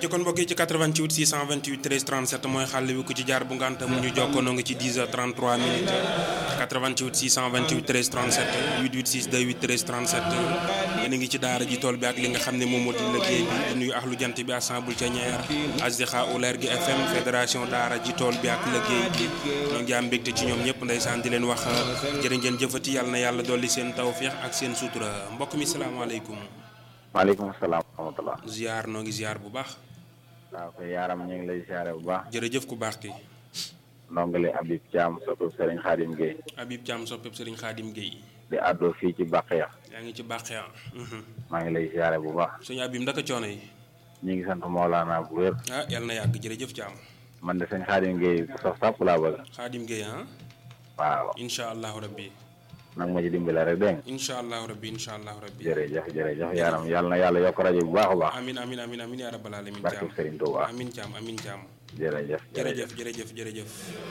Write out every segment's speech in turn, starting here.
ci kon mbokk yi ci 88 628 13 37 mooy xàll wi ku ci jaar bu ngànta mu ñu jokkoonoo ngi ci 10 heures 33 minutes 88 628 13 37 886 28 13 37 yéen a ngi ci daara ji tool bi ak li nga xam ne moom moo di liggéey bi di nuyu axlu jant bi assemble ca ñeer asdixa uleer gi fm fédération daara ji tool bi ak liggéey bi ñoo ngi am mbégte ci ñoom ñëpp ndeysaan di leen wax jërë ngeen jëfati yàlla na yàlla dolli seen tawféex ak seen sutura mbokk mi salaamaaleykum maaleykum salaam wa rahmatulah. ziar noo ngi ziar bu baax waaw koy yaaram ñu ngi lay ziare bu baax. jërëjëf ku baax ki ndongole Habib Thiam soppib Serigne Khadim Gueye. Habib Thiam soppeb Serigne Khadim Gueye. di àddoo fii ci Baqiya. yaa ngi ci Baqiya. maa ngi lay ziare bu baax. suñu Habib ndaka coono yi. ñu ngi sant Maolana bu wér. ah yàlla na yàgg jërëjëf Thiam. man de sëñ Khadim Gueye sof sàpp laa bëgg. Khadim Gueye ah. waaw. incha allahu rabbi. nag ma ci dimbale rek dégg nga. incha allahu rabbi incha allahu rabbi. jërëjëf jërëjëf yaaram yàlla na yàlla yokk rajo bu baax a baax. amin amin amin amin yaa rabbal alamin barke Thiam Serigne Touba. amin Thiam amin Thiam. jërëjëf jërëjëf jërëjëf jërëjëf.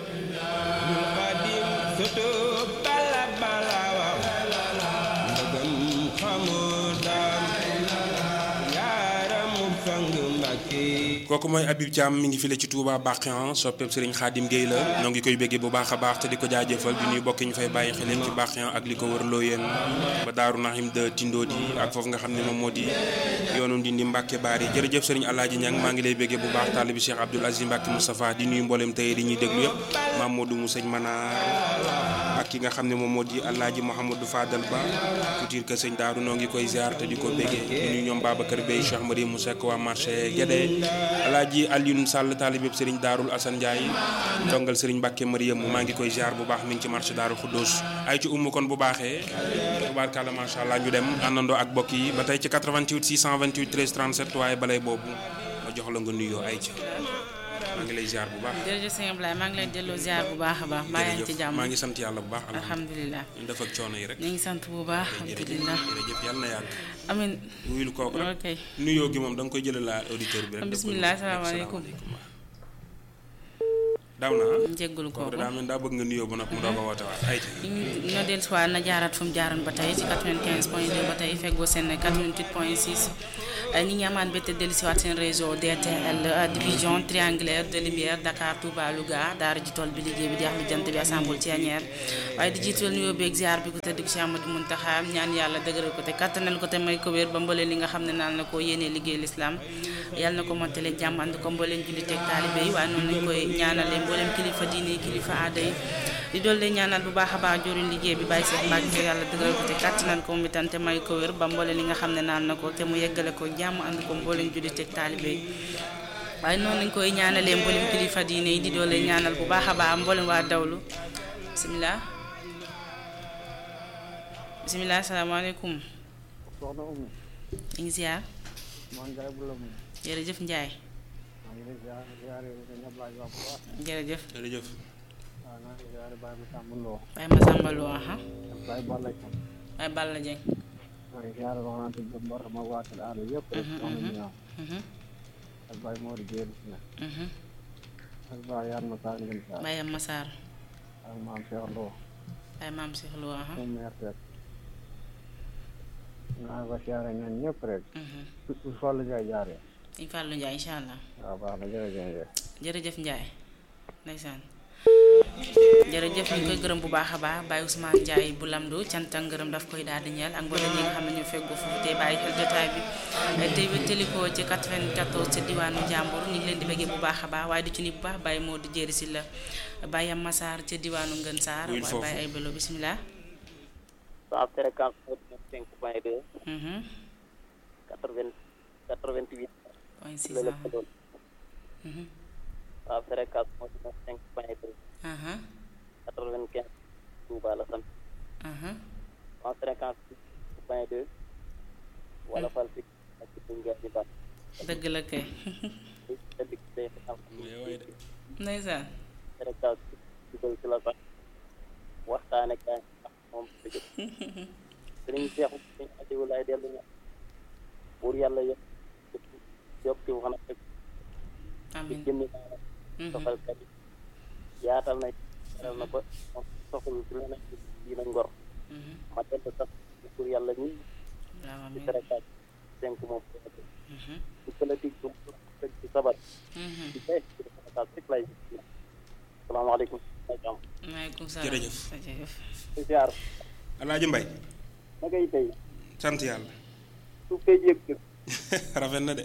xadim sutub bala bala waaw ndëgëm xamoo daam yaaramu sang Mbàkke kooku mooy Habib Thiam mi ngi file ci Touba Baqiyan soppeeb Serigne Khadim Gueye la ñoo ngi koy béggee bu baax a baax te di ko jaajëfal di nuyu bokk ñu fay bàyyi xel yëpp ci Baqiyan ak li ko wër Looyeen ba Daaru Nahim de Tindodi ak foofu nga xam ne moom moo di yoonu Ndindi Mbacke Baari jërëjëf Serigne Alaaji Ñang maa ngi lay béggee bu baax taalibi Cheikh Abdoul Aziz Mbacke Moustapha di nuyu mboolem tey di ñuy déglu yëpp Mamadou mu sëñ Manar ak ki nga xam ne moom moo di Alaaji Mouhamadou Fadal Ba couture que sëñ Daaru noo ngi koy ziar te di ko béggee di nuyu ñoom Babacar Bey Cheikh Marie mu sekk waa marché Guédé Alaaji Alioune Sall taalibeb Serigne Daarul Assane Ndiaye dongal Serigne Mbacke Mariam maa ngi koy ziar bu baax mi ngi ci marché Daarul Xuddoos ay ci umm kon bu baaxee tubaarkàlla macha allah ñu dem àndandoo ak bokk yi ba tey ci 88 628 13 37 waaye balay boobu ma jox la nga nuyoo ay ca maa ngi lay ziar bu baax. jërëjëf sëñ Ablaye maa ngi lay delloo ziar bu baax a baax mbaa yaa ngi ci jàmm maa ngi sant yàlla bu baax. alhamdulilah ñu def ak coono yi rek. ñu ngi sant bu baax jërëjëf alhamdulilah jërëjëf yàlla na yàgg. amin wuyul kooku rek ok nuyoo gi moom da nga koy jëlee la auditeur bi rek. def ko bismillah nii. salaamaaleykum. daaw na ah. njéggalu kooku kooku daa mel daa bëgg nga nuyoo ba noppi mu doog a woote waat ay ca. ñu ñoo dellu si waat na jaaraat fu mu jaaroon ba tey ci 95 point 2 ba tey feggoo seen 88 point 6 ñi ngi amaan bette dellu si waat seen réseau DTL division triangulaire de lumière Dakar Touba Louga daara ji tool bi liggéey bi di axlu jant bi assemble Thiénière waaye di jiital nuyoo beeg ziar bi ko tëdd bi Cheikh Amadou Muntaxa ñaan yàlla dëgëral ko te kattanal ko te may ko wér ba mbooleen li nga xam ne naan na ko yéenee liggéey l'islam yàlla na ko mottale jàmm ànd ko mbooleen julli teg taalibe yi waaye noonu lañ koy ñaanale mbooleem kilifa diine yi kilifa aada yi di doole ñaanal bu baax a baax joriñ liggéey bi bàyyi seex mbàgg te yàlla dëgëral ko te kàttanal ko mu itam te may ko wér ba mboole li nga xam ne naan na ko te mu yeggale ko jàmm ànd ko mbooleem julli teg taalibe yi waaye noonu lañ koy ñaanalee mbooleem kilifa diine yi di doole ñaanal bu baax a baax mbooleem waa dawlu bisimilah bisimilah asalaamaaleykum soxna Oumou ñu ngi ziar maa ngi lay bula moom jërëjëf Njaay maa ngi lay ziare ziare sa ñëpp laaj wax bu baax jërëjëf jërëjëf. waaw naa ngi ziare Baye Moussa Mbouloo Baye Masamba Lo aha ak Baye Balla Thiam Baye Balla Dieng maa ngi ziare wax naa tudd Mbor ma waatal aada yëpp rek soxna ñu ñaaw mhm ak Baye Mori Géelu si nag mhm ak Baye Yaan ma Sarr ngeen Sarr Baye Massar ak maam Cheikh Lo Baye Maam Cheikh Lo aha moom meer rek naa ko ziare ñoom ñëpp rek mhm su Fallou Ndiaye jaaree Sëñ Fallou Ndiaye incha allah waaw baax na jërëjëf jërëjëf Ndiaye ndeysaan jërëjëf ñu ngi koy gërëm bu baax a baax Baye Ousmane Ndiaye bu lamdu cant ak ngërëm daf koy daal di ñeel ak mboolem ñi nga xam ne ñu feggu foofu tey bàyyi xel jotaay bi tey wéttali ko ci 94 ci diwaanu Njàmbur ñu ngi leen di bëggee bu baax a baax waaye du ci ni bu baax Baye moo di jëri si la Baye Am Massar ci diwaanu Ngën Saar Wuyul waaye foofu. Baye ay bélo bisimilah sa fréquence cinq point deux mhm quatre vingt quatre vingt huit point six la la ah ko doon mhm sa fréquence moo di cinq point deux aha quatre vingt quinze Touba la sant aha en fréquence cinq point deux wala fal fi ak ci Linguère di baax dëgg la kay te dik day am ndeysaan fréquence dugal ci la sax waxtaane kaay ak moom dëgg sëriñ Seexu sëriñ Aliou laay dellu ña pour yàlla yokk yokk ci wax na rek ci amin jëmmi naa mhm soxal kat yi yaatal na yaral na ba moom soxlu ci leneen yi na ngor mhm ma dell sax pour yàlla ñi waaw ci amin fréquence cinq moom mhm ci politique bu mu tëj ci sabar di tey ci Sénégal rek lay salaamaaleykum jàmm maaleykum salaam Jërëjëf. jërëjëf di ziar alaaji mbay na ngay tey sant yàlla suuf kay yëg rafet na de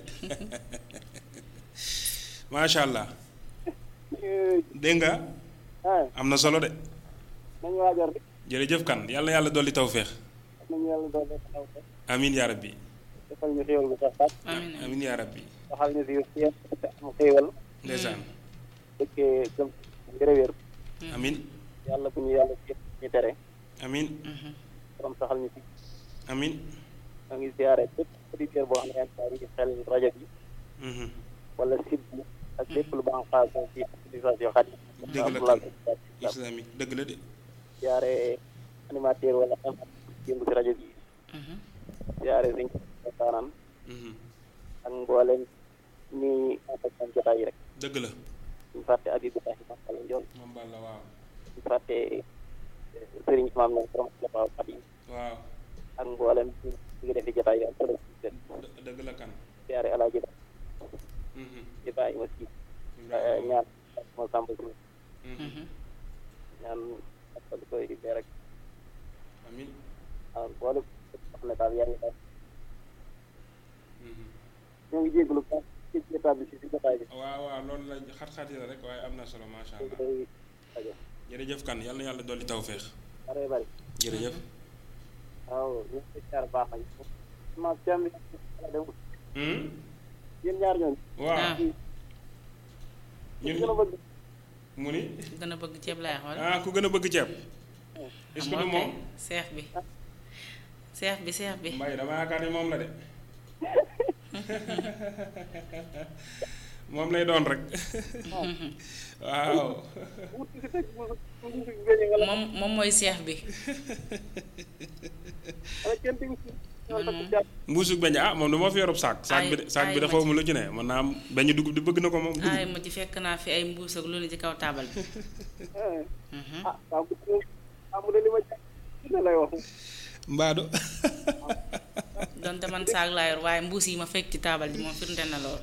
macha allah dégg nga ah am na solo de nañu waajal rek jërëjëf kan yàlla yàlla dolli tawféex nañu yàlla doon def taw ko amin yaa rabbi defal ñu xéewal bu sax sax amiin amiin amin yaa rabbi waxal ñu si yéen te am xéewal ndeysaan dëkkee gëm wér-wér amin yàlla bu ñu yàlla jëf ñu tere amin borom saxal ñu si amin maa ngi ziare bépp auditeur boo xam ne yaa ngi bàyyi xel rajo bi mhm. wala site bi ak lépp lu baax xaar ci utilisation xat yi. Dëgg la kan. islamique dëgg la de ziare animateur wala xam yëngu si rajo bi ziare sëñ Saaraan Mhm. ak mboolem ñi ànd jotaay yi rek dëgg la ñu fàtte Abibulahi Masala Njool moom Balla waaw ñu fàtte Sëriñ Maam Lam borom Xulafa Xadim waaw ak mboolem ñu ngi defi jotaay yi am solo si seen dë- dëgg la kan ziare Alaaji Ba Mhm. Ibrahima Si Ibrahima. ñaan moo sàmb si Mhm. ñaan ak koy bee rek amin waaw boole xam ne daal yaa ngi daal Mhm. ñoo ngi jégalu bu baax ci état bi si si jotaay bi waaw waaw loolu la xat-xat yi la rek waaye am na solo macha allah day rajo jërëjëf kan yàlla na yàlla dolli tawféex bare bari jërëjëf waaw ñu ngi jaar baax nañ ma cam dem Hmm? yéen ñaar ñooñu waaw Ah. ñun gën a bëgg mu ni gën a bëgg ceeb laay xool ah ku gën a bëgg ceeb est-ce que du moom seex bi seex bi seex bi mbay dama yaakaar ni moom la de moom lay doon rek waaw wut si teg mu mu mu gëñe nga la moom moom mooy seex bi wala kenn tegu si ñoo takk jàpp mbuusug beñ ah moom du ma fi yorub saak saak bi de saak bi de ay, xaw ma lu ci ne mën naa am beñ dugub di bëgg na ko moom dugub ay ma ci fekk naa fi ay mbuus ak lu ne ci kaw taabal bi Mhm. ah waaw bu dee ah mu ne li ma jàpp dina lay wax mbaado donte man saag laa yor waaye mbuus yi ma fekk ci taabal ji moom firnde na lool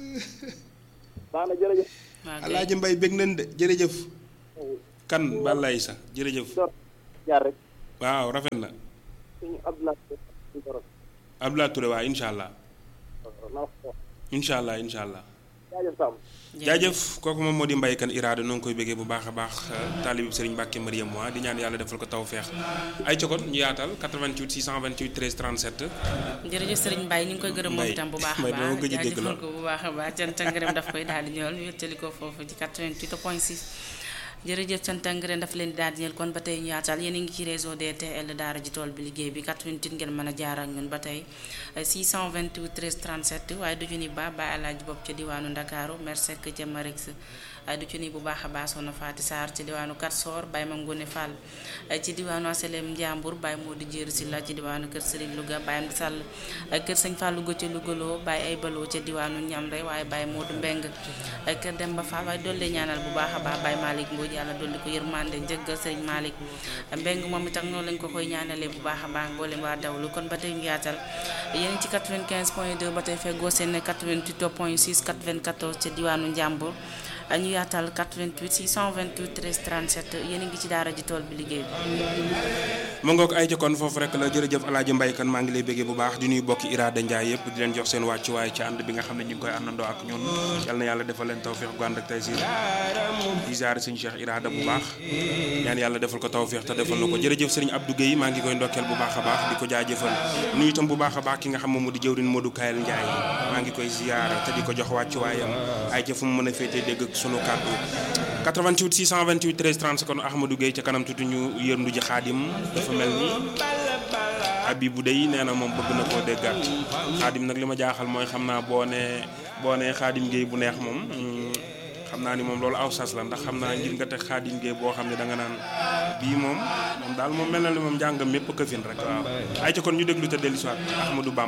baax na jërëjëf waa kay. alaaji mbay bég nañ de jërëjëf kan balay sa jërëjëf door jaar rek waaw rafet na suñu Abdoulaye suñu borom Abdoulaye Touré waa incha allah na wax ko incha allah incha allah jaajëf Samb jaajëf kooku moom moo di mbay kan iraada noo ngi koy bëggee bu baax a baax taalib Serigne Mbacke Mariam moi di ñaan yàlla defal ko taw feex ay cokon ñu yaatal 88 628 13 37 jërëjëf Serigne Mbaye ñu ngi koy gërëm moom Mbaye, itam bu baax a Mbaye dama baax gëj a dégg jaajëfal lool. ko bu baax a baax cant ak ngërëm daf koy daal di ñëwal ñu wéttali ko foofu ci 88 point 6 jërëjëf cant ak ngërëm daf leen di daal di ñëwal kon ba tey ñu yaatal yéen a ngi ci réseau DTL daara ji tool bi liggéey bi 88 ngeen mën a jaar ak ñun ba tey 628 13 37 waaye du ci ni ba Baye Alaaji bopp ca diwaanu Ndakaaru Mersek ca Marix ay du ci ni bu baax a baax soxna Faati Sarr ci diwaanu Katsor Baye Mam Ngone Fall ay ci diwaanu Asalem Njàmbur Baye Modou Jéeri Silla ci diwaanu Kër Serigne Louga Baye Amdi Sall ay kër Sëñ Fallou Go ca Lougaloo Baye ay baloo ca diwaanu Ñamre waaye Baye Modou Mbeng ay kër Demba Fall waaye dolli ñaanal bu baax a baax Baye Malick Mbodj yàlla dolli ko yërmande njëggal Serigne Malick Mbeng moom itam noonu lañ ko koy ñaanalee bu baax a baax mboolem waa dawlu kon ba tey ñu yaatal yéen ci 95 point 2 ba tey feggoo seen 88 point 6 94 ca diwaanu Njàmbur ñu yaatal 88 628 13 37 yéen a ngi ci daara ji tool bi liggéey bi. mu ngoog ay jokkoon foofu rek la jërëjëf alaaji mbay kan maa ngi lay bëggee bu baax di nuyu bokki iraada njaay yëpp di leen jox seen wàccuwaay ci ànd bi nga xam ne ñu ngi koy àndandoo ak ñun yal na yàlla defal leen tawféex gu ànd ak tey si di ziare sëñ Cheikh iraada bu baax ñaan yàlla defal ko tawféex te defal na ko jërëjëf sëriñ Abdou Guèye maa ngi koy ndokkeel bu baax a baax di ko jaajëfal nuyu itam bu baax a baax ki nga xam moom mu di jëwrin Modou Kayel Njaay maa ngi koy ziare te di ko jox wàccuwaayam ay ca fu mu mën a féetee dégg ak sunu kàddu 88 628 13 30 kon Ahmadou Guèye ca kanam tuuti ñu yërndu ji xaadim dafa mel ni Abibu dey nee na moom bëgg na koo déggaat xaadim nag li ma jaaxal mooy xam naa boo nee boo nee xaadim Guèye bu neex moom mm, xam naa ni moom loolu aw sas la ndax xam naa ngir nga teg xaadim Guèye boo xam ne da nga naan bii moom moom daal moom mel na ni moom njàngam mépp këfin rek waaw ay ca kon ñu déglu te dellu si waat Ahmadou Bamba